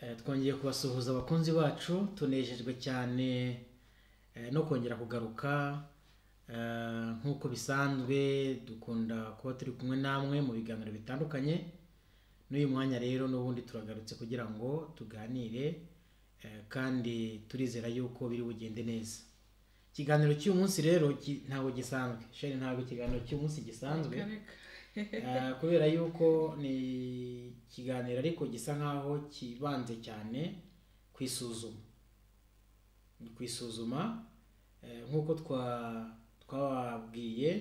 Eh, twongeye kubasuhuza abakunzi bacu tunejejwe cyane eh, no kongera kugaruka eh, nk'uko bisanzwe dukunda kuba turi kumwe namwe mu biganiro bitandukanye n'uyu mwanya rero n'ubundi turagarutse kugira ngo tuganire eh, kandi turizera yuko biri bugende neza ikiganiro cy'uyu munsi rero ki- ntabwo gisanzwe sheri ntabwo ikiganiro cy'uyu munsi gisanzwe Eh, kubera yuko ni ikiganiro ariko gisa nkaho kibanze cyane ku isuzuma ni ku isuzuma eh, nk'uko twa- twababwiye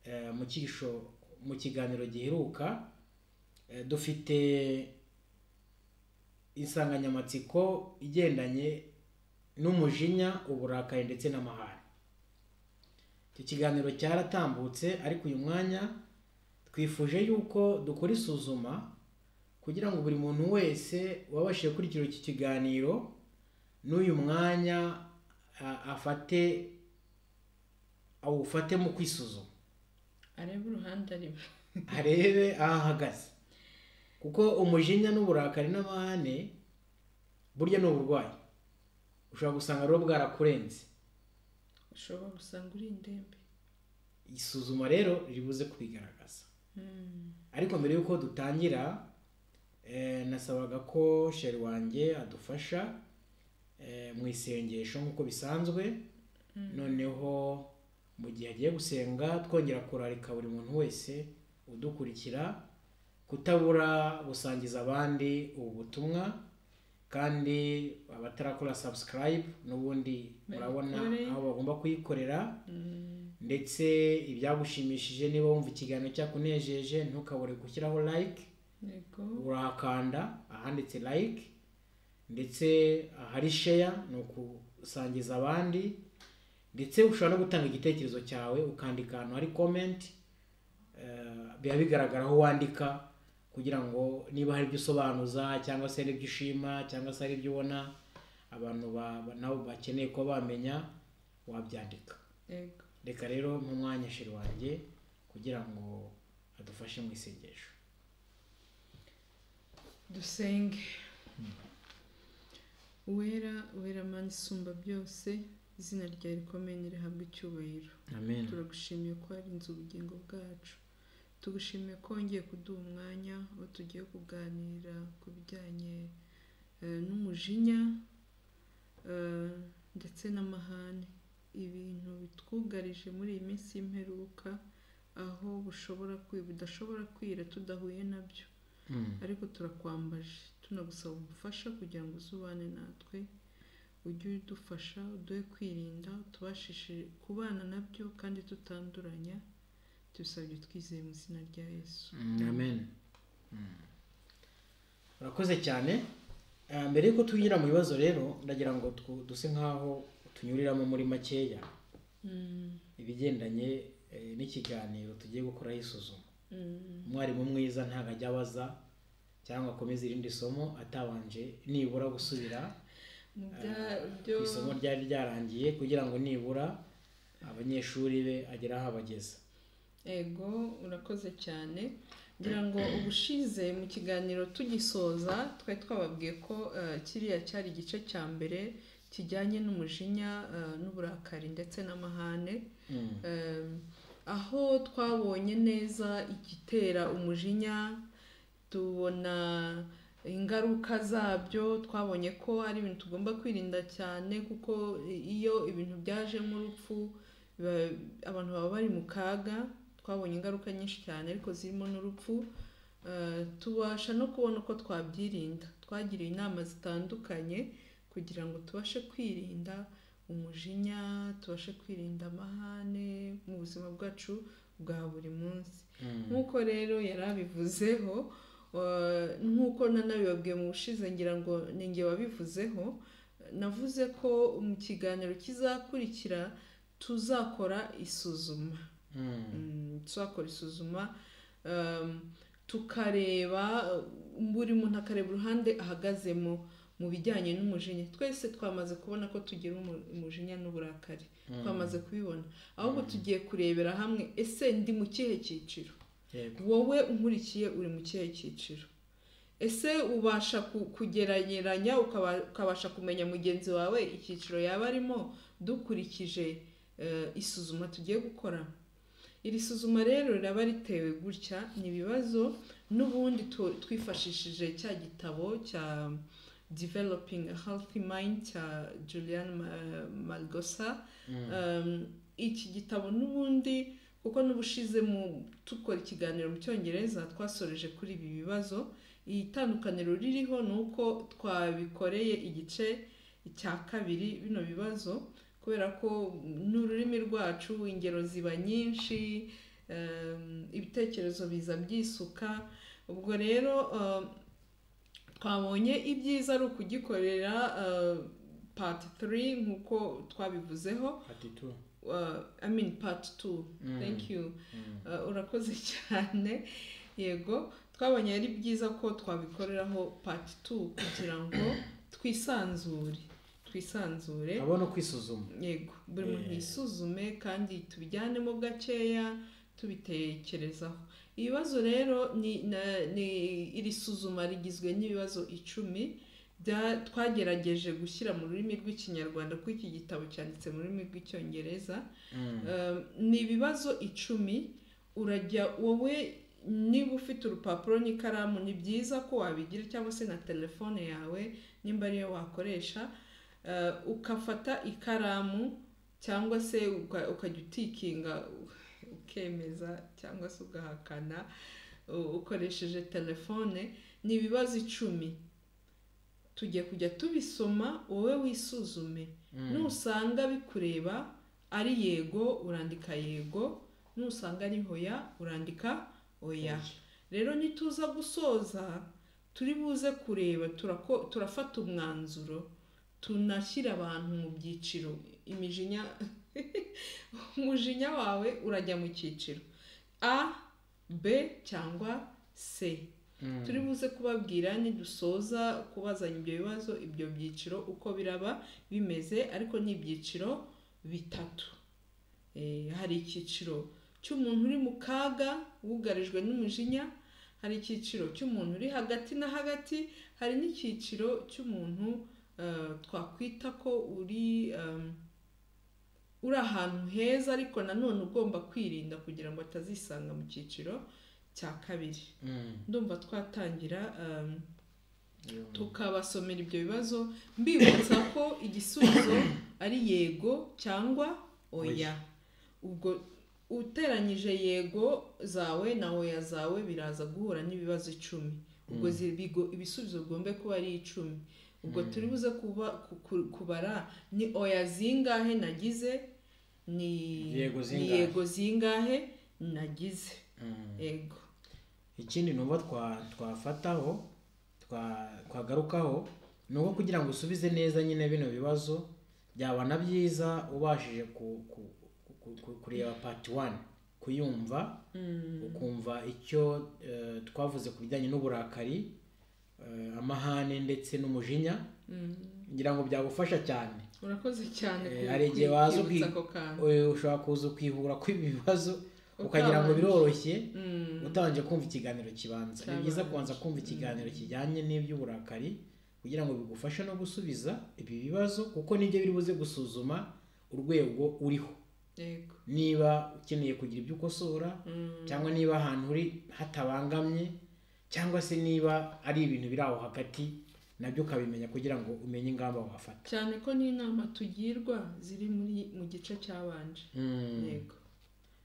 eh, mu cyisho mu kiganiro giheruka eh, dufite insanganyamatsiko igendanye n'umujinya uburakari ndetse n'amahane icyo kiganiro cyaratambutse ariko uyu mwanya twifuje yuko dukora isuzuma kugira ngo buri muntu wese wabashije gukurikira iki kiganiro n'uyu mwanya a- afate awufate mu kwisuzuma arebe uruhande arimo arebe aho ahagaze kuko umujinya n'uburakari n'amahane burya ni uburwayi ushobora gusanga rero bwarakurenze ushobora gusanga uri indembe isuzuma rero ribuze kubigaragaza Mm. ariko mbere y'uko dutangira eh, nasabaga ko sheri wanjye adufasha eh, mu isengesho nk'uko bisanzwe noneho mu gihe agiye gusenga twongera kurarika buri muntu wese udukurikira kutabura gusangiza abandi ubu butumwa kandi abatarakora subscribe n'ubundi murabona Babikore. aho bagomba kuyikorera Mm. ndetse ibyagushimishije niba wumva ikiganiro cyakunejeje ntukabure gushyiraho like yego urahakanda ahanditse like ndetse ahari share ni ukusangiza abandi ndetse ushobora no gutanga igitekerezo cyawe ukandika ahantu hari comment eh, biba bigaragara aho wandika kugira ngo niba hari ibyo usobanuza cyangwa se hari ibyo ushima cyangwa se hari ibyo ubona abantu ba- ba- nabo bakeneye kuba bamenya wabyandika yego reka rero mwanya shiri wanjye kugira ngo adufashe mu isengesho dusenge uwera uwera mani isumba byose izina ryawe rikomeye rihabwa icyubahiro amen turagushimiye ko warinze ubugingo bwacu tugushimiye ko wongeye kuduha umwanya aho tugiye kuganira ku bijyanye eh, n'umujinya eh, ndetse n'amahane ibintu bitwugarije muri iyi minsi y'imperuka aho bushobora kwi- budashobora kwira tudahuye nabyo Mm. ariko turakwambaje tunagusaba ubufasha kugira ngo uzubane natwe ujye udufasha uduhe kwirinda tubashishe kubana nabyo kandi tutanduranya tubisabye twizeye mu izina rya yesu Mm, amen Mm. urakoze cyane Ah, mbere y'uko twinjira mu bibazo rero ndagira ngo twu- duse nk'aho tunyuriramo muri makeya Mm, ibigendanye eh, n'ikiganiro tugiye gukoraho isuzuma mm, umwarimu mwiza ntabwo ajya abaza cyangwa akomeza irindi somo atabanje nibura gusubira mu bya- ku byo isomo ryari ryarangiye kugira ngo nibura abanyeshuri be agere aho abageza ego urakoze cyane ngira ngo ubushize mu kiganiro tugisoza twari twababwiye ko eh, kiriya cyari igice cya mbere kijyanye n'umujinya eh, n'uburakari ndetse n'amahane Mm. Em, aho twabonye neza igitera umujinya tubona ingaruka zabyo twabonye ko ari ibintu tugomba kwirinda cyane kuko iyo ibintu byajemo urupfu biba- abantu baba bari mu kaga twabonye ingaruka nyinshi cyane ariko zirimo n'urupfu Eh, tubasha no kubona uko twabyirinda twagiriwe inama zitandukanye kugira ngo tubashe kwirinda umujinya tubashe kwirinda amahane mu buzima bwacu bwa buri munsi Mm. nk'uko rero yari abivuzeho eh, nk'uko nanabibabwiye mu bushize ngira ngo ni njye wabivuzeho navuze ko mu kiganiro kizakurikira tuzakora isuzuma Mm. Mm, tuzakora isuzuma um, tukareba uh, buri muntu akareba uruhande ahagazemo mu bijyanye n'umujinya twese twamaze kubona ko tugira umu- umujinya n'uburakari Mm. twamaze kubibona ahubwo Mm. tugiye kurebera hamwe ese ndi mu kihe cyiciro Yego. wowe unkurikiye uri mu kihe cyiciro ese ubasha ku- kugereranya ukaba- ukabasha kumenya mugenzi wawe icyiciro yaba arimo dukurikije eh, isuzuma tugiye gukora iri suzuma rero riraba ritewe gutya ni ibibazo n'ubundi tu- twifashishije cya gitabo cya developing a healthy mind cya julian Ma- malgosa Mm. Um, iki gitabo n'ubundi kuko n'ubushize mu dukora ikiganiro mu cyongereza twasoreje kuri ibi bibazo itandukaniro ririho ni uko twabikoreye igice cya kabiri bino bibazo kubera ko n'ururimi rwacu ingero ziba nyinshi um, ibitekerezo biza byisuka ubwo rero um, twabonye ibyiza ari ukugikorera uh, part 3 nk'uko twabivuzeho Ati tu. uh, I mean part 2 Mm. thank you Mm. Uh, urakoze cyane yego twabonye ari byiza ko twabikoreraho part 2 kugira ngo twisanzure twisanzure Abona kwisuzuma. yego buri muntu Eh. yisuzume kandi tubijyanemo gakeya tubitekerezaho ibibazo rero ni, na- ni iri suzuma rigizwe n'ibibazo icumi bya- twagerageje gushyira mu rurimi rw'ikinyarwanda kuko iki gitabo cyanditse mu rurimi rw'icyongereza Mm. Um, ni ibibazo icumi urajya wowe niba ufite urupapuro n'ikaramu ni byiza ko wabigira cyangwa se na telefone yawe nimba ariyo wakoresha uh, ukafata ikaramu cyangwa se uka- ukajya utikinga ukemeza cyangwa se ugahakana u- ukoresheje telefone ni ibibazo icumi tujye kujya tubisoma wowe wisuzume Mm. nusanga bikureba ari yego urandika yego nusanga ari hoya urandika oya rero nituza gusoza turi buze kureba turako- turafata umwanzuro tunashyira abantu mu byiciro imijinya umujinya wawe urajya mu cyiciro a b cyangwa c Mm. turi buze kubabwira nidusoza kubazanya ibyo bibazo ibyo byiciro uko biraba bimeze ariko ni ibyiciro bitatu Eh, hari icyiciro cy'umuntu uri mu kaga wugarijwe n'umujinya hari icyiciro cy'umuntu uri hagati na hagati hari n'icyiciro cy'umuntu eh, twakwita ko uri em, uri ahantu heza ariko nanone ugomba kwirinda kugira ngo atazisanga mu cyiciro cya kabiri Mm. ndumva twatangira um, Yo. tukabasomera ibyo bibazo mbibutsa ko igisubizo ari yego cyangwa oya Oya. ubwo uteranyije yego zawe na oya zawe biraza guhura n'ibibazo icumi ubwo Mm. zi- bigo- ibisubizo bigombe kuba ari icumi ubwo Mm. turi buze kuba ku- ku- kubara ni oya zingahe nagize ni Yego ni zingahe. yego zingahe nagize Mm. yego ikindi numva twa twafataho twa twagarukaho ni uko kugira ngo usubize neza nyine bino bibazo byaba na byiza ubashije ku, ku, ku, ku, kureba part 1 kuyumva Mm. ukumva icyo eh, twavuze ku bijyanye n'uburakari eh, amahane ndetse n'umujinya Mm. ngira ngo byagufasha cyane urakoze cyane Eh, ku- hari igihe ku- waza kwibutsa ukwi- ako kantu Eh, ushobora kuza ukihura kw'ibi bibazo ukagira ngo Utabanje. biroroshye Mm. utabanje kumva ikiganiro kibanza ni byiza kubanza kumva ikiganiro kijyanye n'iby'uburakari kugira ngo bigufashe no gusubiza ibi bibazo kuko nibyo biri buze gusuzuma urwego uriho yego niba ukeneye kugira ibyo ukosora Mm. cyangwa niba ahantu uri hatabangamye cyangwa se niba ari ibintu biri aho hagati nabyo ukabimenya kugira ngo umenye ingamba wafata cyane ko n'inama tugirwa ziri muri mu gice cyabanje Mm. yego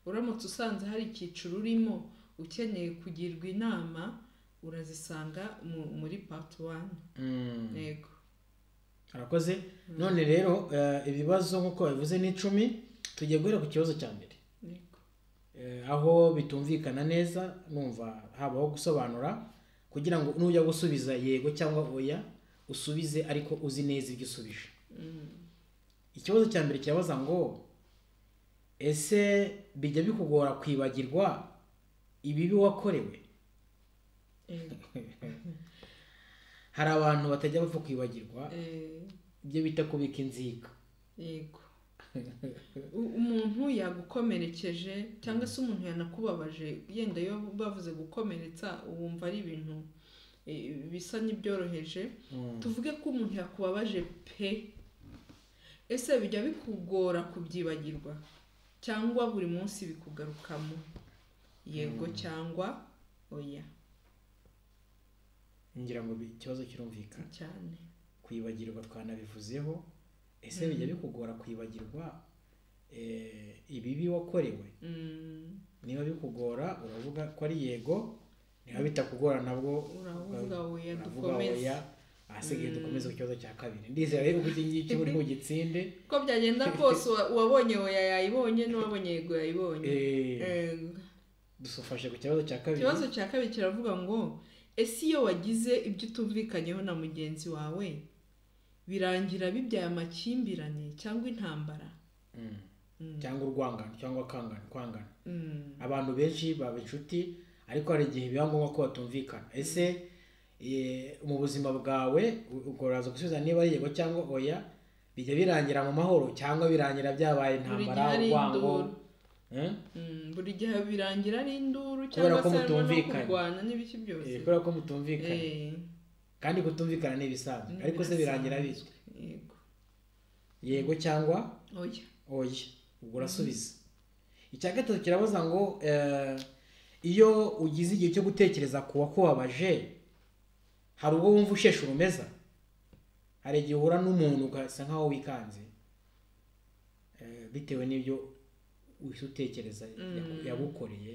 uramutse usanze hari icyiciro urimo ukeneye kugirwa inama urazisanga mu- muri part 1 Mm. yego arakoze none rero eh, ibibazo nk'uko babivuze ni icumi tugiye guhera ku kibazo cya mbere yego Eh, aho bitumvikana neza numva habaho gusobanura kugira ngo nujya gusubiza yego cyangwa oya usubize ariko uzi neza ibyo usubije Mm. ikibazo cya mbere kirabaza ngo ese bijya bikugora kwibagirwa ibibi wakorewe Yego. hari abantu batajya bapfa kwibagirwa Eh, ibyo bita kubika inzika yego U- umuntu yagukomerekeje cyangwa se umuntu yanakubabaje yenda iyo bavuze gukomeretsa wumva ari ibintu eh, bisa n'ibyoroheje tuvuge ko umuntu yakubabaje pe ese bijya bikugora kubyibagirwa cyangwa buri munsi bikugarukamo yego cyangwa oya ngira ngo bi- ikibazo kirumvikana cyane kwibagirwa twanabivuzeho ese Mm. bijya bikugora kwibagirwa eh, ibibi wakorewe Mm, niba bikugora uravuga ko ari yego niba bitakugora nabwo uravuga oya uravuga dukomeze oya ahasigaye Mm. dukomeze ku kibazo cya kabiri ndizera rero uko iki ngiki uri bugitsinde uko byagenda kose uwa- uwabonye oya yayibonye n'uwabonye yego yayibonye eh, Eh, dusufashe ku kibazo cya kabiri ikibazo cya kabiri kiravuga ngo ese iyo wagize ibyo utumvikanyeho na mugenzi wawe birangira bibyaye amakimbirane cyangwa intambara Mm. Mm. cyangwa urwangano cyangwa akangana kwangana Mm. abantu benshi baba inshuti ariko hari igihe biba ngombwa ko batumvikana ese eh, mu buzima bwawe u- ubwo uraza gusubiza niba ari yego cyangwa oya bijya birangira mu mahoro cyangwa birangira byabaye buri intambara gihe ari urwango induru eh? Mm, buri gihe birangira ari induru Kubera cyangwa ko se harimo no mutumvikanye. kurwana n'ibiki byose Eh, kubera ko mutumvikana Eh, kandi kutumvikana ni ibisanzwe ni ariko se birangira birasanzwe. bizwi Yego. yego cyangwa oya oya ubwo urasubiza icya gatatu kirabaza ngo eh, iyo ugize igihe cyo gutekereza ku wakubabaje hari ubwo wumva usheshe urumeza hari igihe uhura n'umuntu ugasa nkaho wikanze eh, bitewe n'ibyo uhita utekereza yaku- Mm. yagukoreye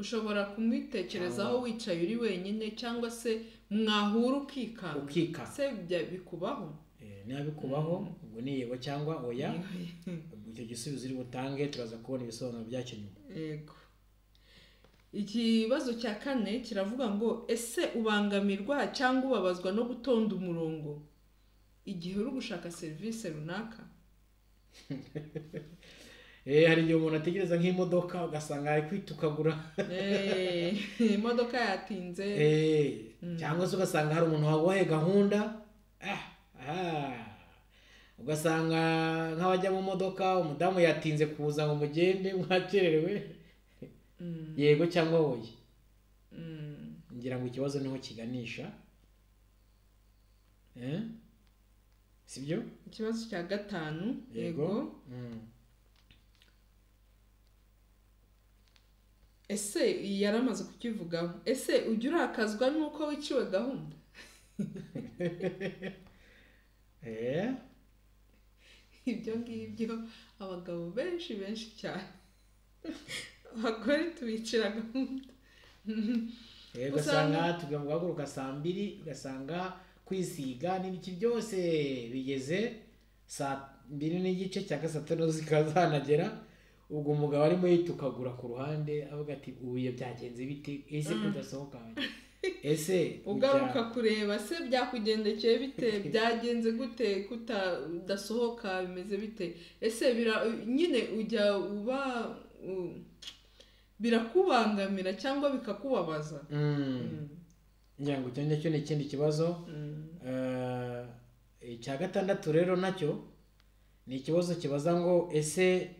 ushobora kumwitekerezaho Cyangwa- wicaye uri wenyine cyangwa se mwahura ukikanga ukikanga se bya- bikubaho Eh, niba bikubaho ubwo ni yego cyangwa oya ubwo icyo gisubizo uri butange turaza kubona ibisobanuro byacyo nyuma yego ikibazo cya kane kiravuga ngo ese ubangamirwa cyangwa ubabazwa no gutonda umurongo igihe uri gushaka serivisi runaka Eh, hari igihe umuntu ategereza nk'imodoka ugasanga ari kwitukagura Eh, imodoka yatinze Eh, Mm. cyangwa se ugasanga hari umuntu waguhaye gahunda ah, aha. ugasanga nk'abajya mu modoka umudamu yatinze kuza ngo mugende mwakerewe Mm, yego cyangwa oya mm, ngira ngo ikibazo niho kiganisha Eh? sibyo ikibazo cya gatanu Yego. yego Mm. ese iyi yari amaze kukivugaho ese ujya urakazwa n'uko wiciwe gahunda Eh? ibyo ngibyo abagabo benshi benshi cyane abagore tubicira gahunda Eh, Usanga- ugasanga tujya mu guhaguruka saa mbiri ugasanga kwisiga n'ibiki byose bigeze saa mbiri n'igice cyangwa saa tanu zikaba zanagera ubwo umugabo arimo yitukagura ku ruhande avuga ati ubuye byagenze biti ese Mm. kudasohoka ese ugaruka kujya- kureba se byakugendekeye bite byagenze gute kuta udasohoka bimeze bite ese bira nyine ujya uba u- birakubangamira cyangwa bikakubabaza Mm. Mm, ngira ngo icyo ngicyo ni ikindi kibazo mm, Eh, icya gatandatu rero nacyo ni ikibazo kibaza ngo ese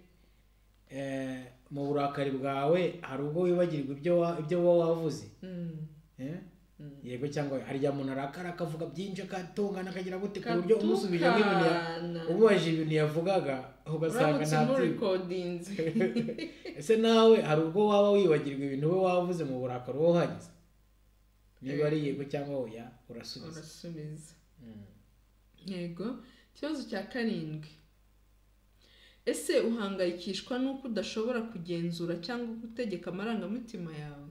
eh, mu burakari bwawe hari ubwo wibagirwa ibyo wa- ibyo wowe wavuze mm, Eh? mm. yego cyangwa oya? hari igihe umuntu arakara akavuga byinshi akatungana akagira gute ku buryo umusubije nk'ibintu ya- katukana umubajije ibintu yavugaga ugasanga uramutse nta byinshi umurikodinze ese nawe hari ubwo waba wibagirwa ibintu we wavuze mu burakari wowe uhageze niba ari yego cyangwa oya urasubiza urasubiza Mm. yego ikibazo cya karindwi ese uhangayikishwa n'uko udashobora kugenzura cyangwa gutegeka amarangamutima yawe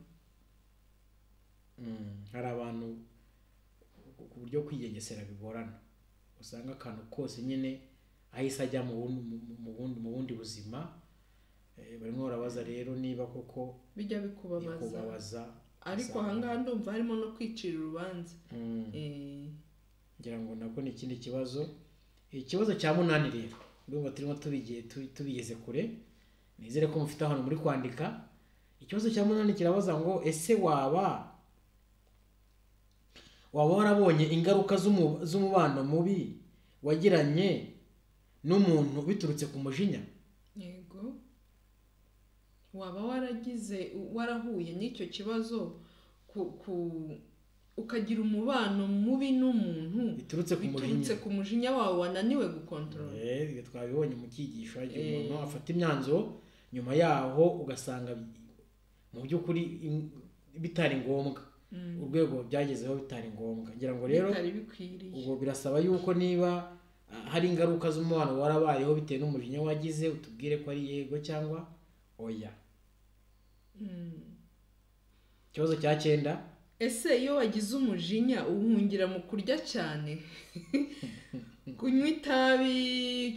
Mm, hari abantu ku- ku buryo kwigengesera bigorana usanga akantu kose nyine ahise ajya mu bundi, mu- mu bundi, mu bundi buzima Eh, barimo barabaza rero niba koko bijya bikubabaza kubabaza ariko ahangaha ndumva harimo no kwicira urubanza Eh, ngira ngo nabwo ni ikindi kibazo ikibazo cya munani rero urumva turimo tubigiye tu- tubigeze kure nizere ko mufite ahantu muri kwandika ikibazo cya munani kirabaza ngo ese waba waba warabonye ingaruka z'umu- z'umubano mubi wagiranye n'umuntu biturutse ku mujinya yego waba waragize warahuye n'icyo kibazo ku ku ukagira umubano mubi n'umuntu biturutse ku biturutse mujinya ku mujinya wawe wananiwe gukontorora Eh, ibyo twabibonye mu cyigisho igihe Eh. umuntu afata imyanzuro nyuma yaho ugasanga bi- mu by'ukuri im- bitari ngombwa Mm. urwego byagezeho bitari ngombwa ngira ngo rero bitari bikwiriye ubwo birasaba yuko niba ah, hari ingaruka z'umubano warabayeho bitewe n'umujinya wagize utubwire ko ari yego cyangwa oya Mm. ikibazo cya cyenda ese iyo wagize umujinya uhungira mu kurya cyane kunywa itabi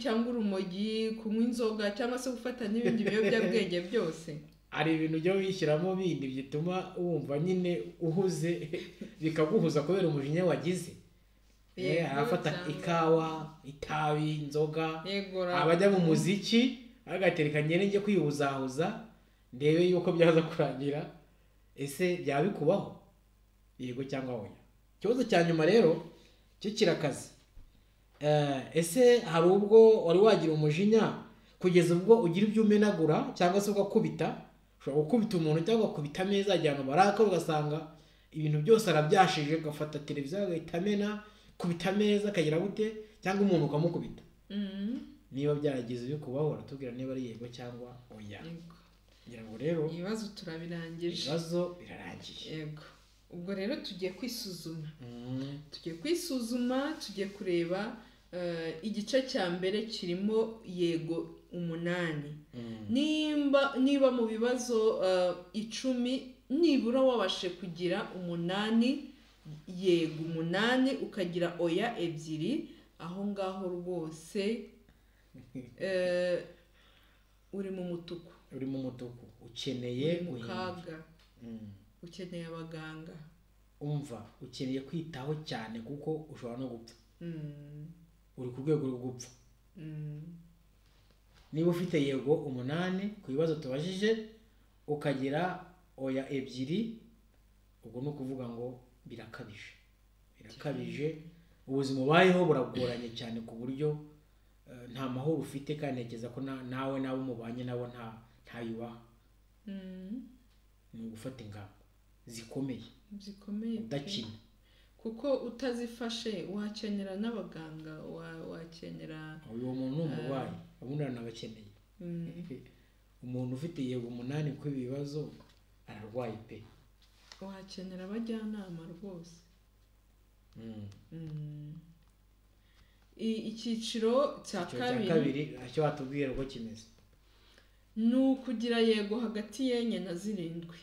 cyangwa urumogi kunywa inzoga cyangwa se gufata n'ibindi biyobyabwenge byose hari ibintu ujya wishyiramo bindi bituma wumva nyine uhuze bikaguhuza kubera umujinya wagize Eh, Yego, abafata cyangwa- ikawa itabi inzoga yego abajya mu muziki agatereka nyine njye kwihuzahuza ndebe yuko byaza kurangira ese byaba bikubaho yego cyangwa oya ikibazo cya nyuma rero cyo kirakaze Eh, ese hari ubwo wari wagira umujinya kugeza ubwo ugira ibyo umenagura cyangwa se ugakubita ushobora gukubita umuntu cyangwa ugakubita ameza igihe abantu barakara ugasanga ibintu byose arabyashije agafata televiziyo agahita amena kubita ameza akagira gute cyangwa umuntu ukamukubita Mm. niba byaragize bikubaho uratubwira niba ari yego cyangwa oya Yego. ngira ngo rero ibibazo turabirangije ibibazo birarangiye yego ubwo rero tugiye kwisuzuma Mm, tugiye kwisuzuma tugiye kureba eh, igice cya mbere kirimo yego umunani mm, nimba niba mu bibazo eh, icumi nibura wabashe kugira umunani yego umunani ukagira oya ebyiri aho ngaho rwose eh, uri mu mutuku uri mu mutuku ukeneye uri mu guhinduka. kaga Mm. ukeneye abaganga umva ukeneye kwitaho cyane kuko ushobora no gupfa Mm, uri ku rwego rwo gupfa mm. niba ufite yego umunani ku bibazo tubajije ukagira oya ebyiri ubwo ni ukuvuga ngo birakabije birakabije ubuzima ubayeho buragoranye cyane ku buryo eh, nta mahoro ufite kandi ntekereza ko na- nawe n'abo mubanye nabo nta ntayubaha Mm, ni ugufata ingamba zikomeye zikomeye pe. udakina kuko utazifashe wakenera n'abaganga wa- wakenera uyu muntu ni umurwayi ubundi aranabakeneye mm, umuntu ufite yego umunani kw'ibibazo ararwaye pe wakenera abajyanama rwose Mm. Mm. I- icyiciro cya icyo cya kabiri kabiri icyo watubwira uko kimeze ni ukugira yego hagati y'enye na zirindwi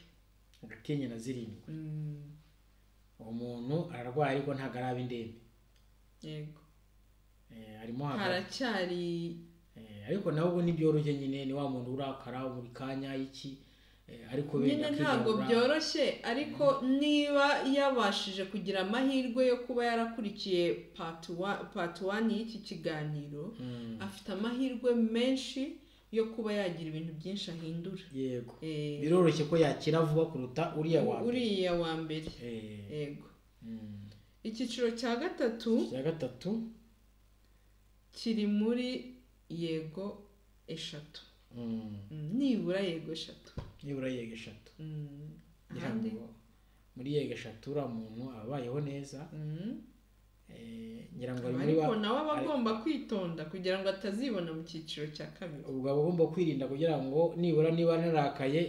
agatinye na zirindwi Mm, uwo muntu ararwaye ariko ntabwo araba indembe yego Eh, arimo hagati haracyari Eh, ariko nawe ubu ntibyoroshye nyine ni wa muntu urakara buri kanya iki eh, ariko nyine ntabwo akigarura byoroshye ariko niba yabashije kugira amahirwe yo kuba yarakurikiye pati wa- pati wani y'iki kiganiro Mm, afite amahirwe menshi yo kuba yagira ibintu byinshi ahindura yego Eh, biroroshye ko yakira vuba kuruta uriya wa mbere. uriya wa mbere Eh, yego mm. icyiciro cya gatatu icya gatatu kiri muri yego eshatu mm, Mm, nibura yego eshatu nibura yego eshatu Mm, ngira ahandi ngo muri yego eshatu uriya muntu abayeho neza Mm. Eh, ngira ngo ari muri ariko wa- nawe aba agomba kwitonda kugira ngo atazibona mu cyiciro cya kabiri ubwo aba agomba kwirinda kugira ngo nibura niba narakaye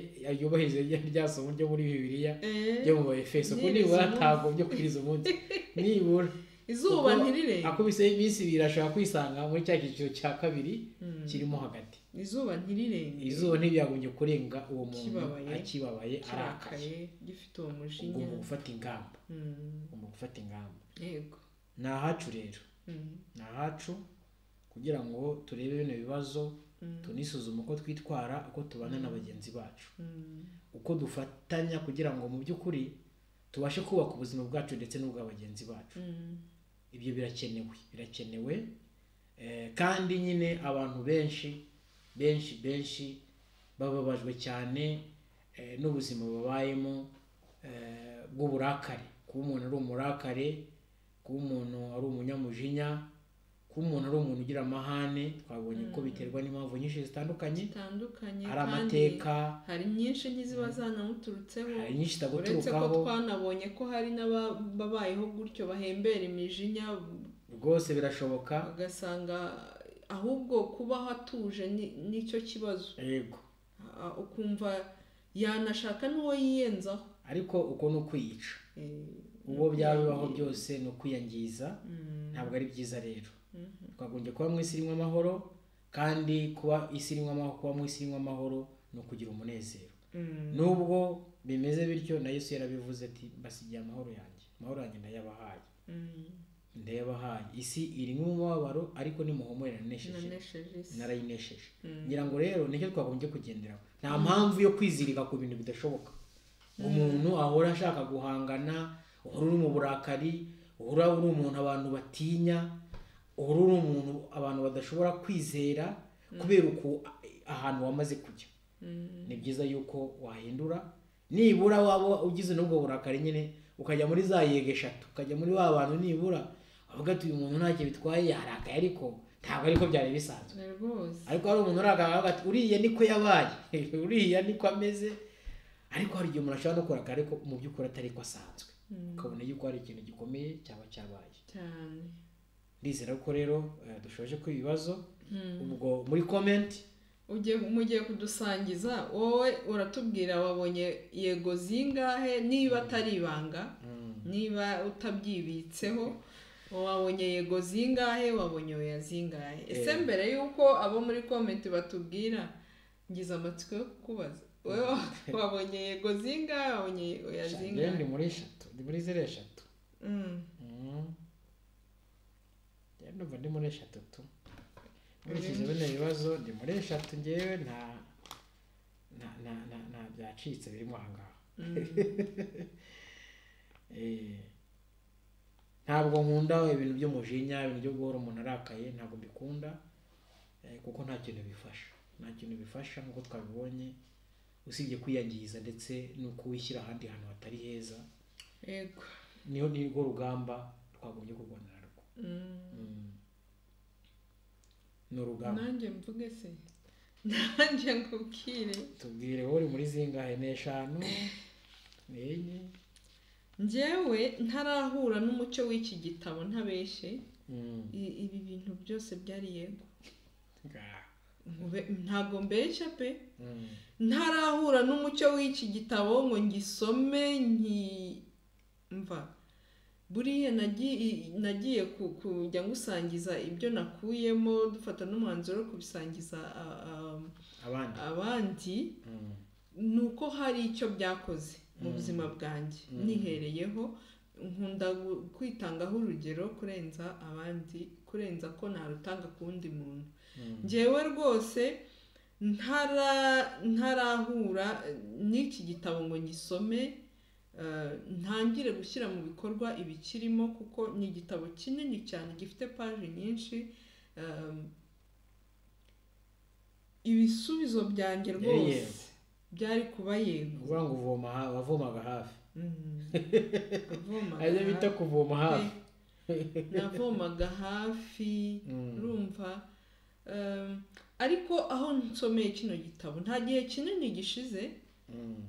yubahirize ryasoma ryo muri bibiliya Eh, ryo mu efeso ko Nibura nibura umunsi. ntabwo byo kwiriza umunsi nibura izuba kuko ntirirenga akubise iminsi ibiri ashobora kwisanga muri cya cyiciro cya kabiri Mm, kirimo hagati izuba ntirirenge izuba ntibyagombye kurenga uwo muntu Kibabaye. akibabaye arakaye kirakaye gifite uwo mujinya ugomba gufata ingamba Mm, ugomba gufata ingamba yego ni ahacu rero Mm, ni ahacu kugira ngo turebe bino bibazo mm, tunisuzume uko twitwara uko tubana na bagenzi bacu mm, uko dufatanya kugira ngo mu by'ukuri tubashe kubaka ubuzima bwacu ndetse n'ubwa bagenzi bacu mm, ibyo birakenewe birakenewe eh, kandi nyine abantu benshi benshi benshi bababajwe cyane eh, n'ubuzima babayemo eh, bw'uburakare kuba umuntu ari umurakare kuba umuntu ari umunyamujinya kuba umuntu ari umuntu ugira amahane twabonye ko Mm. biterwa n'impamvu nyinshi zitandukanye zitandukanye hari kandi amateka hari nyinshi n'iziba zanamuturutseho hari nyinshi uretse ko zitaguturukaho twanabonye ko hari n'ababayeho gutyo bahembera imijinya rwose birashoboka ugasanga ahubwo kubaho atuje ni- nicyo kibazo yego Ah, ukumva yanashaka n'uwo yiyenzaho ariko uko ni ukwiyica Eh, ubwo byaba bibaho eh, byose ni ukwiyangiza mm, ntabwo ari byiza rero mhm. twagombye kuba mu isi irimo amahoro kandi kuba isi irimo amahoro kuba mu isi irimo amahoro ni ukugira umunezero Mm. nubwo bimeze bityo na yesu yarabivuze ati mbasigiye amahoro yanjye amahoro yanjye ndayabahaye Mm. ndayabahaye isi irimo umubabaro ariko nimuhumure nanesheje nanesheje isi narayinesheje Mm. ngira ngo rero nicyo twagombye kugenderaho nta mpamvu yo kwizirika ku bintu bidashoboka umuntu ahora ashaka guhangana uhora uri mu burakari uhora uri umuntu abantu batinya uhora uri umuntu abantu badashobora kwizera kubera uko ahantu wamaze kujya Mm. ni byiza yuko wahindura nibura waba ugize n'ubwo burakari nyine ukajya muri za yego eshatu ukajya muri wa bantu nibura avuga ati uyu muntu ntacyo bitwaye yarakaye ariko ntabwo ariko byari bisanzwe rwose ariko hari umuntu urakaga ati uriya niko yabaye uriya niko ameze ariko hari igihe umuntu ashobora no kurakara ariko mu by'ukuri atari ko asanzwe Mm. ukabona yuko hari ikintu gikomeye cyaba cyabaye cyane ndizera ko rero eh, dushoje ko ibibazo Mm. ubwo muri komenti ugiye mugiye kudusangiza wowe uratubwira wabonye yego zingahe niba atari ibanga niba utabyibitseho wabonye yego zingahe wabonye oya zingahe ese Eh. mbere y'uko abo muri komenti batubwira ngize amatsiko yo kukubaza wowe wa- wabonye yego zingahe wabonye oya Sha, njyewe zingahe ndi muri eshatu ndi muri ziriya eshatu Mm. Mm. Njyewe numva ndi muri eshatu tu Uri- nkurikije bino bibazo ndi muri eshatu njyewe nta nta nta- nta- nta byacitse birimo aha ngaha Mm. Eh, ntabwo nkunda ibintu by'umujinya ibintu byo guhora umuntu arakaye ntabwo mbikunda eh, kuko nta kintu bifasha nta kintu bifasha nk'uko twabibonye usibye kwiyangiza ndetse no kuwishyira ahandi hantu hatari heza yego niyo ni rwo rugamba twagombye kurwana narwo Mm. Mm. ni urugamba nanjye mvuge se nanjye nkubwire tubwire wowe uri muri zingahe n'eshanu ni enye njyewe ntarahura n'umucyo w'iki gitabo ntabeshye Mm. I- ibi bintu byose byari yego Ga- Nkube- ntago mbeshya pe Mm. ntarahura n'umucyo w'iki gitabo ngo ngisome nki mva buriya nagi- nagiye ku- kujya ngusangiza ibyo nakuyemo dufata n'umwanzuro wo kubisangiza a- a- abandi abandi Mm. ni uko hari icyo byakoze mu Mm. buzima bwanjye Mm. nihereyeho nkunda gu- kwitangaho urugero kurenza abandi kurenza ko narutanga ku wundi muntu Mm. njyewe rwose ntara ntarahura n'iki gitabo ngo ngisome eh, ntangire gushyira mu bikorwa ibikirimo kuko ni igitabo kinini cyane gifite paji nyinshi eh, ibisubizo byanjye Yari rwose yego. byari kuba yego uvuga ngo uvoma ha- wavomaga hafi Mm. Navomaga aribyo bita kuvoma hafi hafi. navomaga hafi Mm. urumva Ehm, ariko aho nsomeye kino gitabo nta gihe kinini gishize Mm.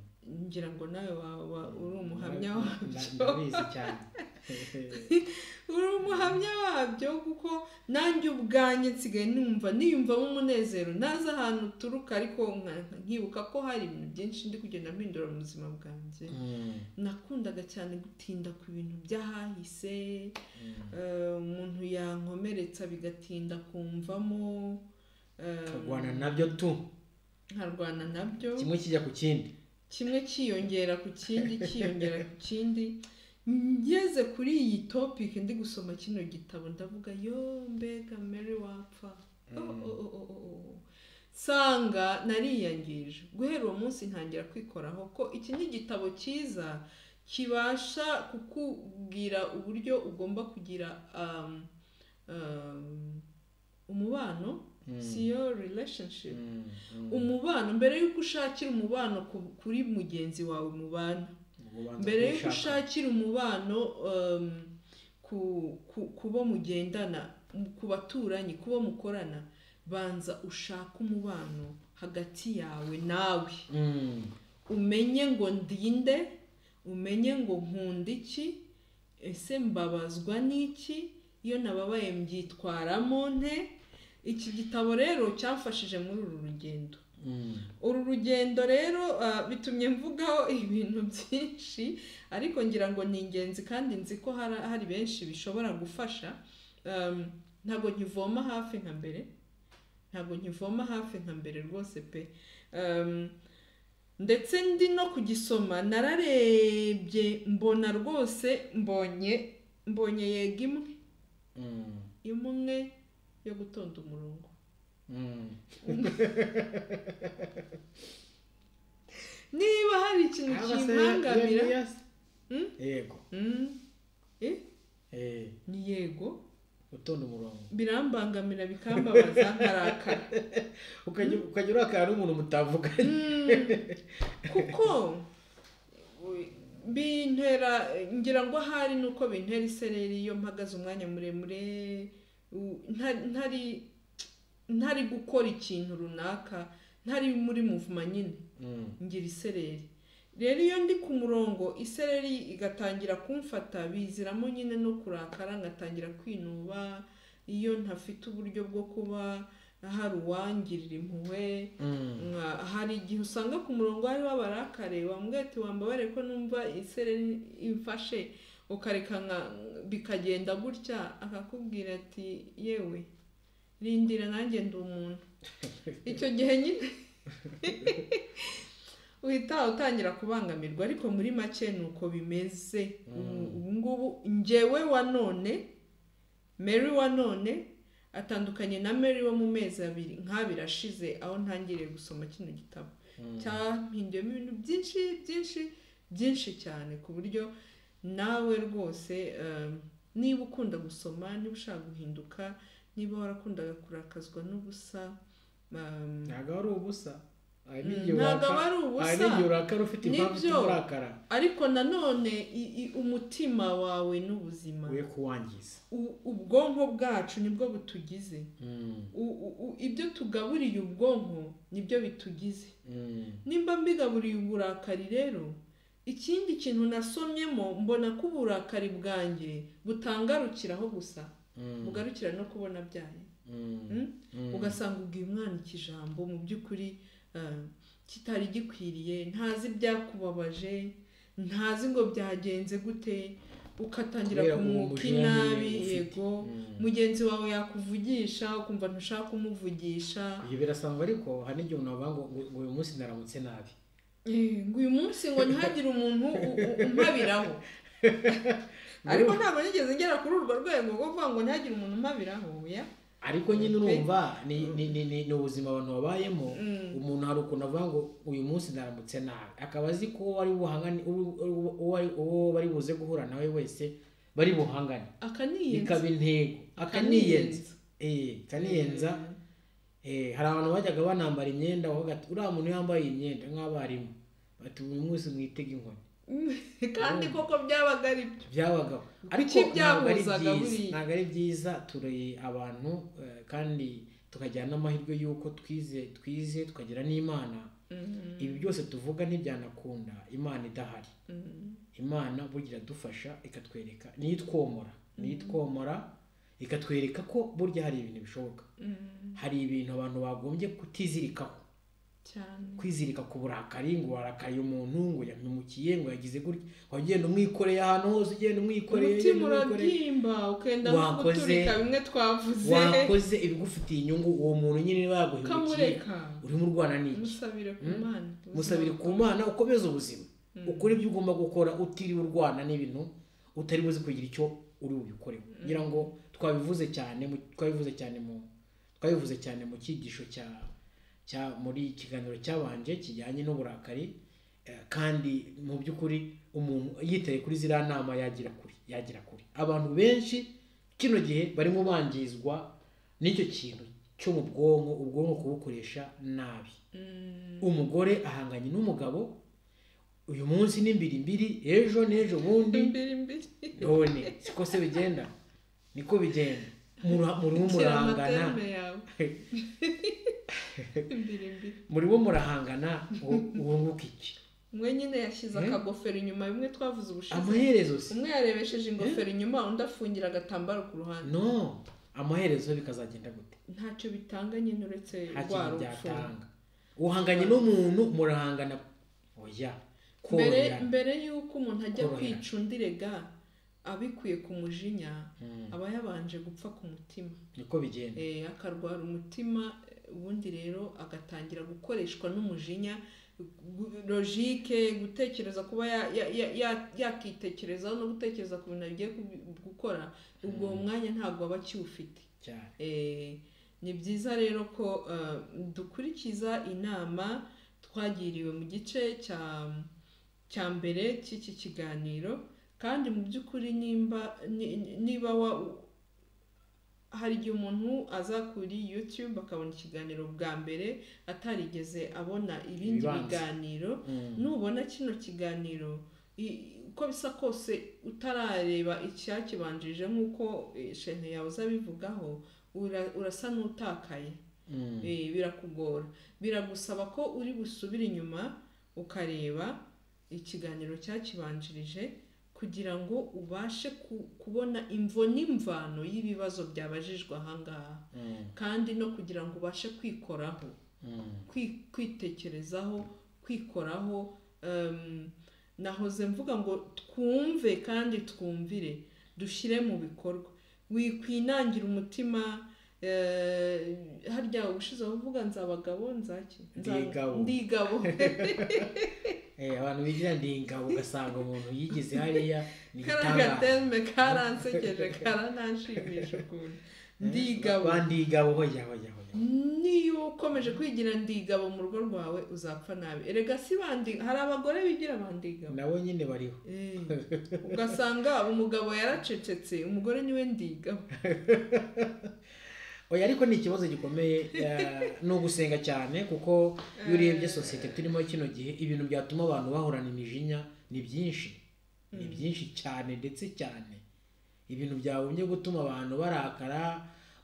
ngira ngo nawe wa- wa- uri umuhamya Nda- nda- wabyo ndabizi cyane uri umuhamya wabyo kuko nanjye ubwanjye nsigaye numva niyumvamo umunezero nazi ahantu uturuka ariko nka- nkibuka ko hari ibintu byinshi ndi kugenda mpindura mu buzima bwanjye Mm. nakundaga cyane gutinda ku bintu by'ahahise Mm. eh, umuntu yankomeretsa bigatinda kumvamo eh, turwana nabyo tu nkarwana nabyo kimwe kijya ku kindi kimwe cyiyongera ku kindi cyiyongera ku kindi ngeze kuri iyi topike ndi gusoma kino gitabo ndavuga yo mbega mary wapfa Oh, Mm. oh, oh, oh, oh, oh. nsanga nariyangije guhera uwo munsi ntangira kwikoraho ko iki ni igitabo cyiza kibasha kukubwira uburyo ugomba kugira um, um, umubano Mm. siyo relationship Mm. Mm. umubano mbere y'uko ushakira umubano ku- kuri mugenzi wawe mubana Ubwo ubanza mbere y'uko kubishaka. ushakira umubano um, ku- ku- ku bo mugendana mu- ku baturanyi ku bo mukorana banza ushake umubano hagati yawe nawe Mm. umenye ngo ndinde umenye ngo nkunda iki ese mbabazwa n'iki iyo nababaye mbyitwaramo nte iki gitabo rero cyamfashije muri uru rugendo Mm. uru rugendo rero ah, bitumye mvugaho ibintu byinshi ariko ngira ngo ni ingenzi kandi nzi ko hari hari benshi bishobora gufasha Um, ntabwo nkivoma hafi nka mbere ntabwo nkivoma hafi nka mbere rwose pe Um, ndetse ndi no kugisoma nararebye mbona rwose mbonye mbonye yega imwe Mm. imwe yo gutonda umurongo Mm. niba hari ikintu Aba se ya- ya- kimpangamira ya- Mm? yego Mm. Eh? Eh, ni yego utonda umurongo birambangamira bikambabaza nkarakara ukajya ukajya urakara n'umuntu mutavuganye Mm. kuko u- bintera ngira ngo ahari nuko bintera isereri iyo mpagaze umwanya muremure u- nta- ntari ntari gukora ikintu runaka ntari muri muvuma nyine Mm. ngira isereri rero iyo ndi ku murongo isereri igatangira kumfata biziramo nyine no kurakara ngatangira kwinuba iyo ntafite uburyo bwo kuba hari uwangirira impuhwe Mm. nka- hari igihe usanga ku murongo hariho abarakare wambwira ati wambabare ko numva isereri imfashe ukareka nka- bikagenda gutya akakubwira ati yewe rindira nanjye ndi umuntu icyo gihe nyine uhita utangira kubangamirwa ariko muri make ni uko bimeze Mm. Ubu- ubu ngubu njyewe wa none mary wa none atandukanye na mary wo mu mezi abiri nk'abiri ashize aho ntangiriye gusoma kino gitabo Mm. cyahinduyemo ibintu byinshi byinshi byinshi cyane ku buryo nawe rwose um, niba ukunda gusoma niba ushaka guhinduka niba warakundaga kurakazwa n'ubusa um, ntabwo ari ubusa hari Mm, n'igihe ntabwo urakara- aba ari hari ubusa n'igihe urakara ufite impamvu Nibyo. ituma urakara ariko nanone i- i- umutima wawe n'ubuzima we kuwangiza U- ubwonko bwacu nibwo butugize Mm. U- u- u- ibyo tugaburiye ubwonko nibyo bitugize Mm. nimba mbigaburiye uburakari rero ikindi kintu nasomyemo mbona ko uburakari bwanjye butangarukiraho gusa Mm. bugarukira no kubona byaye Mm. Mm? Mm. ugasanga ubwiye umwana ikijambo mu by'ukuri eh, kitari gikwiriye ntazi ibyakubabaje ntazi ngo byagenze gute ukatangira Kubera kumwuka uwo mujinya inabi nyine ufite. yego Mm. mugenzi wawe yakuvugisha ukumva ntushaka kumuvugisha ibyo birasanzwe ariko hari n'igihe umuntu wavuga ngo ngo- ngo uyu munsi naramutse nabi Eh, ngo uyu munsi ngo ntihagire umuntu u- u- umpabiraho ariko ntabwo nigeze ngera kuri urwo rwego rwo kuvuga ngo ntihagire umuntu umpabiraho ya ariko nyine urumva ni- ni- ni ni- ni ubuzima abantu babayemo Mm. umuntu hari ukuntu avuga ngo uyu munsi naramutse nabi akaba azi ko uwo bari buhangane uwo- uwo- uwo ari- uwo bari buze guhura nawe wese bari buhangane akaniyenza bikaba intego akaniyenza eh kaniyenza eh hari abantu bajyaga banambara imyenda wavuga ati uriya muntu yambaye iyi myenda nk'abarimu bati uyu munsi mwitege inkoni kandi koko byabaga ari byo byabaga ariko Kuki ntabwo ari byabuzaga byiza buriya? ntabwo ari byiza turi abantu eh, kandi tukagira n'amahirwe y'uko twize twize tukagira n'imana Mhm. ibi byose tuvuga ntibyanakunda imana idahari Mhm. imana burya iradufasha ikatwereka niyo itwomora niyo itwomora ikatwereka ko burya hari ibintu bishoboka Mhm. hari ibintu abantu bagombye kutizirikaho cyane kwizirika ku burakari ngo warakariye umuntu ngo yamukiye ngo yagize gutya wagenda umwikoreye ahantu hose ugenda umwikoreye umutima ugenda umwikoreye. urabyimba ukenda nko Wakoze- guturika bimwe twavuze wakoze ibigufitiye inyungu uwo muntu nyine niba yaguhemukiye ukamureka urimo urwana n'iki musabire ku Mm? mana musabire ku mana ukomeze ubuzima Mm. ukora ibyo ugomba gukora utiriwe urwana n'ibintu utari buzi kugira icyo uri bubikoreho ngira ngo twabivuze cyane mu- twabivuze cyane mu twabivuze cyane mu cyigisho cya cya muri ikiganiro cyabanje kijyanye n'uburakari eh, kandi mu by'ukuri umuntu yitaye kuri ziriya nama yagira kuri yagira kuri abantu benshi kino gihe barimo bangizwa n'icyo kintu cyo mu bwonko ubwonko kubukoresha nabi Mm. umugore ahanganye n'umugabo uyu munsi ni mbiri mbiri ejo n'ejo bundi imbere imbere none siko se bigenda niko bigenda Mura- murimo shyira murahangana amaterme yawe imbere imbere murimo murahangana ngo wunguke iki umwe nyine yashyize Eh? akagofero inyuma bimwe twavuze ubushize amaherezo se umwe yarebesheje ingofero inyuma undi afungira agatambaro ku ruhande no amaherezo bikazagenda gute ntacyo bitanga nyine uretse nta rwa kintu rupfu byatanga uhanganye n'umuntu murahangana oya mbere koroherana mbere y'uko umuntu ajya Koroherana. kwica undi rega abikuye ku mujinya Mm, aba yabanje gupfa ku mutima niko bigenda Eh, akarwara umutima eh, ubundi rero agatangira gukoreshwa n'umujinya gu- logike gutekereza kuba ya- ya- ya- ya- yakitekerezaho no gutekereza ku bintu agiye ku- gukora ubwo mwanya ntabwo aba akiwufite cyane Eh, ni byiza rero ko eh, dukurikiza inama twagiriwe mu gice cya cya mbere cy'iki kiganiro kandi mu by'ukuri nimba ni- ni- niba wa- hari igihe umuntu aza kuri YouTube akabona ikiganiro bwa mbere atarigeze abona ibindi Ibibanza. biganiro Mm. nubona kino kiganiro i- uko bisa kose utarareba icyakibanjirije nk'uko eh, shene yawe uzabivugaho ura- urasa n'utakaye Mm. Eh, birakugora biragusaba ko uri busubire inyuma ukareba ikiganiro cyakibanjirije kugira ngo ubashe ku- kubona imvo n'imvano y'ibibazo byabajijwe ahangaha Mm. kandi no kugira ngo ubashe kwikoraho Mm. kwi- kwitekerezaho kwikoraho em, nahoze mvuga ngo twumve kandi twumvire dushyire mu bikorwa wikwinangira umutima eh, harya ubushize uvuga nzabagabo nzaki Nza- Ndigabo. ndigabo Eh, abantu bigira ndi ingabo ugasanga umuntu yigize hariya ni kariya igitangaza gaterme karansekeje karanashimije ukuntu ndigabo Ba ndigabo hoya hoya hoya niyo ukomeje kwigira ndigabo mu rugo rwawe uzapfa nabi erega si bandi hari abagore bigira bandigabo nabo nyine bariho Eh, ugasanga umugabo yaracecetse umugore niwe ndiga oya ariko ni ikibazo gikomeye eh, ni ugusenga cyane kuko iyo urebye sosiyete turimo kino gihe ibintu byatuma abantu bahorana imijinya ni byinshi ni byinshi cyane ndetse cyane ibintu byagombye gutuma abantu barakara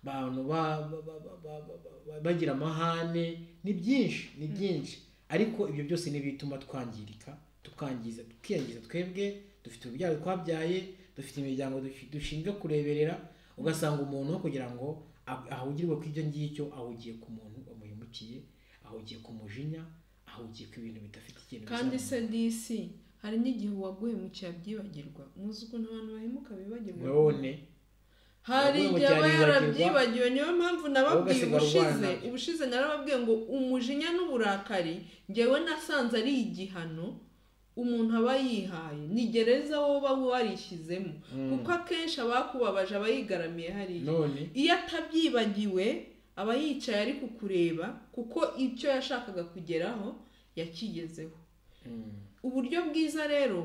abantu ba- ba- ba- ba- ba- ba- ba- bagira amahane ni byinshi ni byinshi ariko ibyo byose ni bituma twangirika tukangiza tukiyangiza twebwe dufite urubyaro twabyaye dufite imiryango dushi- dushinzwe kureberera ugasanga umuntu kugira ngo ah- ahugirwe ku ibyo ngibyo ahugiye ku muntu wamuhemukiye ahugiye ku mujinya ahugiye ku bintu bidafite ikintu kandi se bizamura. disi hari n'igihe uwaguhemukiye abyibagirwa muzi ukuntu abantu bahemuka bibagirwa none hari Uwaguhemukiye igihe aba aribagirwa. yarabyibagiwe niyo mpamvu nababwiye Ugasigara ubushize urwana. ubushize narababwiye ngo umujinya n'uburakari ngewe nasanze ari igihano umuntu aba yihaye ni gereza woba warishyizemo Mm. kuko akenshi abakubabaje aba yigaramiye hariya none iyo atabyibagiwe aba yicaye ari kukureba kuko icyo yashakaga kugeraho yakigezeho Mm. uburyo bwiza rero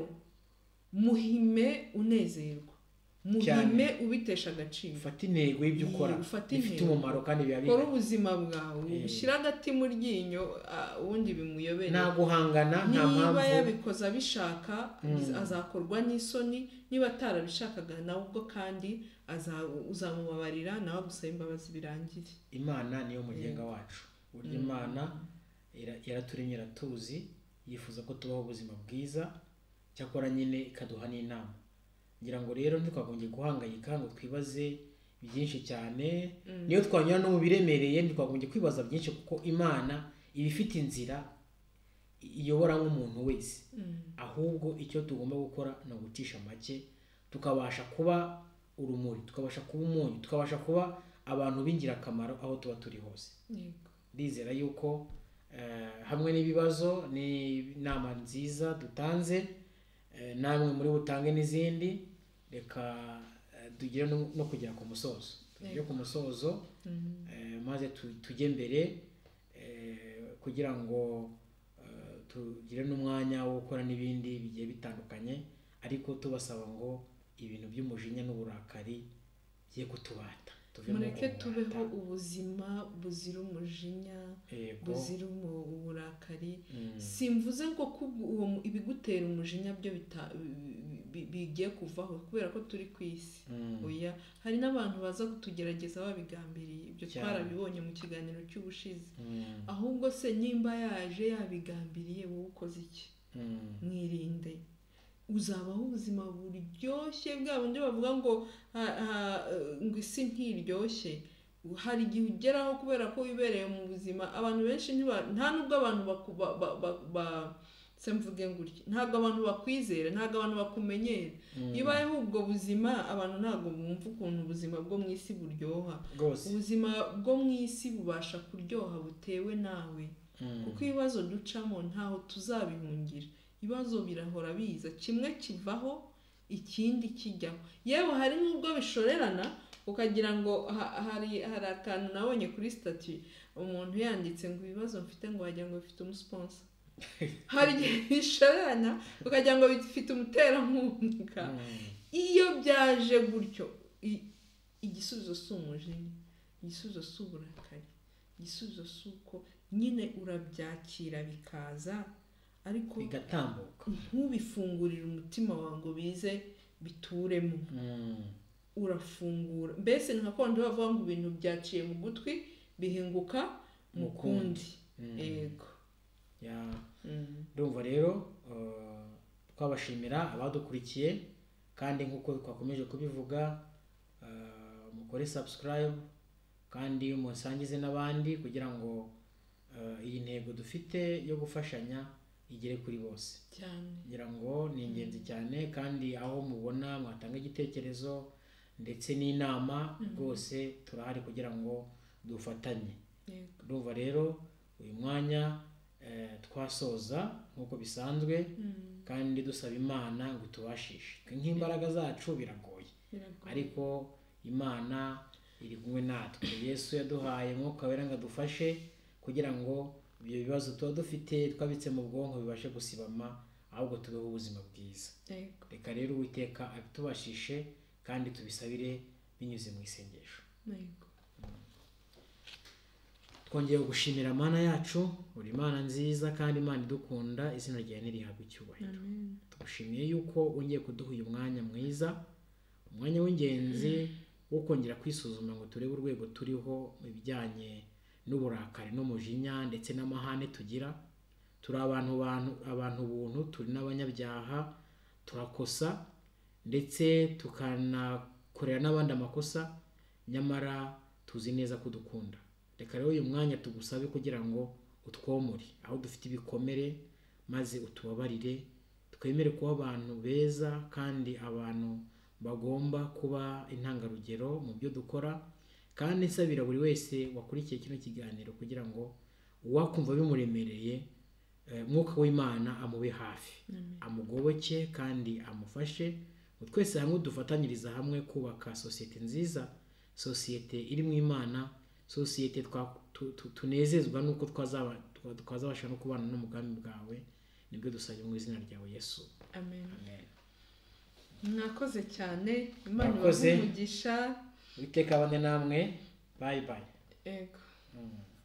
muhime unezerwa muhime ubitesha agaciro ufata intego y'ibyo Iyi, ukora ufate bifite intego. umumaro kandi biba kora bihari ubuzima bwawe Eh. ushyire agati mu ryinyo ah, ubundi bimuyobere nta guhangana nta niba mpamvu yabikoze abishaka Mm. azakorwa n'isoni niba atarabishakaga nawe ubwo kandi aza- uzamubabarira nawe agusaba imbabazi birangiye imana niyo mugenga wacu burya imana ira- yaraturemye iratuzi yifuza ko tubaho ubuzima bwiza cyakora nyine ikaduha n'inama ngira ngo rero ntitwagombye guhangayika ngo twibaze byinshi cyane Mm. niyo twanyura no mu biremereye ntitwagombye kwibaza byinshi kuko imana iba ifite inzira iyobora nk'umuntu wese Mm. ahubwo icyo tugomba gukora ni ugucisha make tukabasha kuba urumuri tukabasha kuba umunyu tukabasha kuba abantu b'ingirakamaro aho tuba turi hose Yego. ndizera yuko eh, hamwe n'ibibazo n'inama nziza dutanze eh, namwe muri butange n'izindi reka eh, tugere no- no kugera ku musozo tugere ku musozo Mm. Eh, maze tu- tujye mbere eh, kugira ngo eh, tugire n'umwanya wo gukora n'ibindi bigiye bitandukanye ariko tubasaba ngo ibintu by'umujinya n'uburakari bye kutubata tuvemo mureke umwanda. tubeho ubuzima buzira umujinya Yego. buzira umu- uburakari Mm. simvuze ngo ko ubu- uwo mu- ibigutera umujinya byo bita- bi- bi- bigiye kuvaho kubera ko turi ku isi Mm. oya hari n'abantu baza kutugerageza babigambiriye ibyo Cyane. twarabibonye mu kiganiro cy'ubushize Mm. ahubwo se nimba yaje yabigambiriye wowe ukoze iki Mm. mwirinde uzabaho ubuzima buryoshye bwa bundi bavuga ngo "Ah, ah, eh, ngo isi ntiryoshye hari igihe ugeraho kubera ko wibereye mu buzima abantu benshi ntiba- nta nubwo abantu baku- ba- ba- ba- ba- se mvuge gutya ntabwo abantu bakwizera ntabwo abantu bakumenyera Mm. iyo ubayeho ubwo buzima abantu ntabwo bumva ukuntu ubuzima bwo mu isi buryoha rwose ubuzima bwo mu isi bubasha kuryoha butewe nawe Mm. kuko ibibazo ducamo ntaho tuzabihungira ibibazo birahora biza kimwe kivaho ikindi kijyaho yewe hari n'ubwo bishorerana ukagira ngo ha- hari hari akantu nabonye kuri stati umuntu yanditse ngo ibibazo mfite ngo wagira ngo bifite umusiponsa hari igihe bishorerana ukagira ngo bifite umuterankunga Mm. iyo byaje gutyo i- igisubizo si umujinya igisubizo si uburakari igisubizo si uko nyine urabyakira bikaza ariko bigatambuka ntubifungurire umutima wawe ngo bize bituremo Mm. urafungura mbese nka kwandi bavuga ngo ibintu byaciye mu gutwi bihinguka mu Mu kundi. kundi Mm. yego Ya. Mm. ndumva rero eh, twabashimira abadukurikiye kandi nk'uko twakomeje kubivuga eh, mukore subscribe kandi musangize n'abandi kugira ngo eh, iyi ntego dufite yo gufashanya igere kuri bose cyane ngira ngo ni ingenzi cyane kandi aho mubona mwatanga igitekerezo ndetse n'inama rwose turahari kugira ngo dufatanye yego ndumva rero uyu mwanya eh, twasoza nk'uko bisanzwe Mm. kandi dusaba imana ngo itubashishe nk'imbaraga zacu biragoye Biragoye. ariko imana iri kumwe natwe yesu yaduhaye mwuka wera ngo adufashe kugira ngo ibyo bibazo tuba dufite twabitse mu bwonko bibashe gusibama ahubwo tubeho ubuzima bwiza yego reka rero uwiteka abitubashishe kandi tubisabire binyuze mu isengesho yego twongeye gushimira mana yacu uri imana nziza kandi imana idukunda izina ryawe ntirihabwa icyubahiro amen tugushimiye yuko wongeye kuduha uyu mwanya mwiza umwanya w'ingenzi wo kongera kwisuzuma ngo turebe urwego turiho mu bijyanye n'uburakari n'umujinya ndetse n'amahane tugira turi abantu bantu abantu buntu turi n'abanyabyaha turakosa ndetse tukanakorera n'abandi amakosa nyamara tuzi neza ko udukunda reka rero uyu mwanya tugusabe kugira ngo utwomore aho dufite ibikomere maze utubabarire twemere kuba abantu beza kandi abantu bagomba kuba intangarugero mu byo dukora kandi nsabira buri wese wakurikiye kino kiganiro kugira ngo uwakumva bimuremereye eh, mwuka w'imana amube hafi amen amugoboke kandi amufashe ngo twese hamwe dufatanyiriza hamwe kubaka sosiyete nziza sosiyete irimo imana sosiyete twa- tu- tu- tunezezwa nuko twazaba- twa- twazabasha no kubana n'umugambi bwawe nibyo dusabye mu izina ryawe yesu amen amen mwakoze cyane imana Mwakoze. ibahe umugisha witeka bane namwe bayi bayi yego Mm.